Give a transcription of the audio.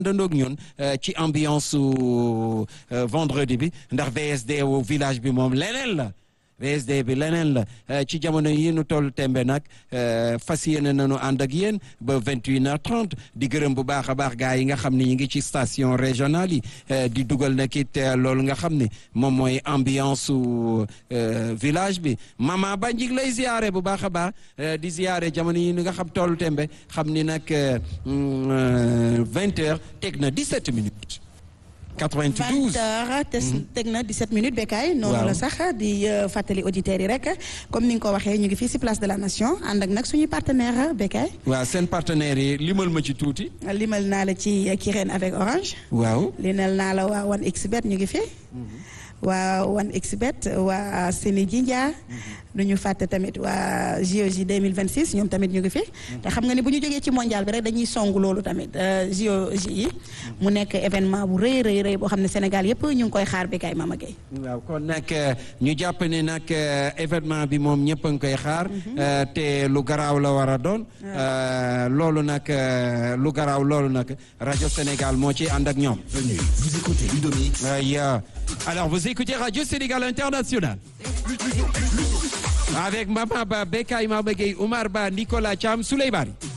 dandoog ñun ci ambiance su vendredi bi ndax VSD wu village bi moom leneen la VSD bi leneen la ci jamono yi nu toll tembe nag fas yéene nañu ànd ak yéen ba vingt et une heure trente di gërëm bu baax a baax gars yi nga xam ne ñu ngi ci station régionale yi di dugal nag it loolu nga xam ne moom mooy ambiance su village bi mama ba njig lay ziare bu baax a baax di ziare jamono yi nga xam toll tembe xam ni nag vingt heures teg na dix-sept minutes 92 20 heures teg na 17 minutes bekkaay noonu la sax di fàttali auditeurs yi rek comme ni nga ko waxee ñu ngi fii si place de la nation ànd ak nag suñuy partenaire bekkaay waaw seen partenaires yi limal ma ci tuuti limal naa la ci Kirène avec Orange waaw limal naa la waa One Xbet ñu ngi fi waa One Xbet waa Séni Jinja du ñu fàtte tamit waa JOJ 2026 ñoom tamit ñu ngi fi te xam nga ni bu ñu jógee ci mondial bi rek dañuy song loolu tamit JOJ yi mu nekk événement bu rëy rëy rëy boo xam ne Sénégal yëpp ñu ngi koy xaar bi kay Mama Gueye waaw kon nag ñu jàpp ne nag événement bi moom ñëpp a ngi koy xaar te lu garaaw la war a doon loolu nag lu garaaw loolu nag rajo Sénégal moo ci ànd ak ñoom vous écoutez Ludomix alors vous écoutez Radio Sénégal International avec Mama Ba Bekay Mama Gueye Oumar Ba Nicolas Thiam Souley Bari